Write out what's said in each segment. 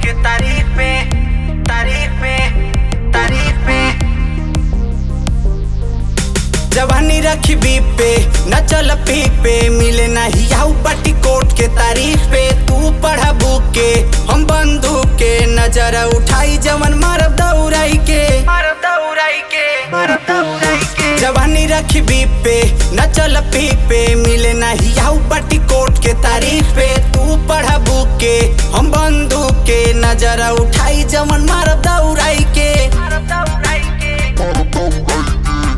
के तारीफ में तारीफ में तारीफ में जवानी रखी बीप पे न चल पीक पे मिले नहीं आऊ पट्टी कोट के तारीफ पे तू पढ़ा बुक के हम बंदूक के नजर उठाई जवन मारब दौड़ाई के मारब दौड़ाई के मारब दौड़ाई के जवानी रखी बीप पे न चल पीक पे मिले नहीं आऊ पट्टी कोट के तारीफ पे तू पढ़ा बुक के हम बंदूक के नजर उठाई जवन मारब दौड़ाई के मारब दौड़ाई के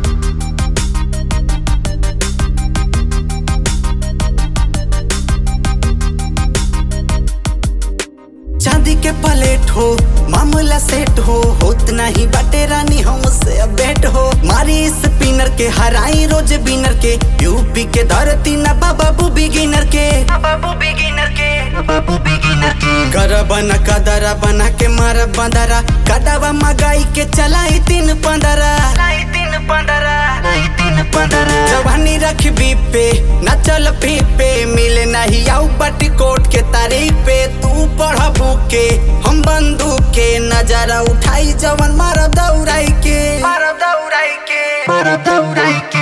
चांदी के प्लेट हो मामला सेट हो होत नहीं बाटे रानी हमसे बेट हो मारी स्पिनर के हराई रोज बिनर के यूपी के धरती न बाबू बिगिनर के बाबू बिगिनर के बाबू बिगिनर के कर बना कदरा बना के मारा बंदरा कटावा मगाई के चलाई तीन पंदरा तीन पंदरा तीन पंदरा जवानी रख बीप पे न चल पीप पे मिले नहीं आऊ बटी कोट के तारीफ पे तू पढ़ बुक के हम बंदूक के नजारा उठाई जवन मारब दौड़ाई के मारब दौड़ाई के मारब दौड़ाई के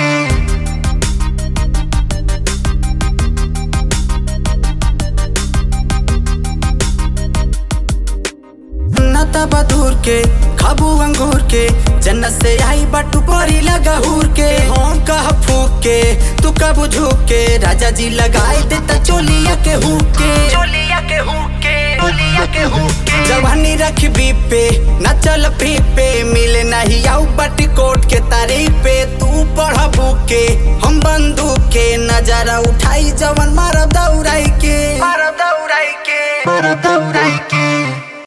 नता बदूर के खाबू अंगूर के जन्नत से आई बटू परी लगा हूर के हम कह फूक के तू कब झूक के राजा जी लगाई देता चोलिया के हुक के चोलिया के हुक के चोलिया के हुक के जवानी रख बीप पे न चल पीप पे मिले नहीं आऊ बटी कोट के तारीफ पे तू पढ़ बुक के हम बंदूक के नजारा उठाई जवन मारब दौड़ाई के मारब दौड़ाई के मारब दौड़ाई के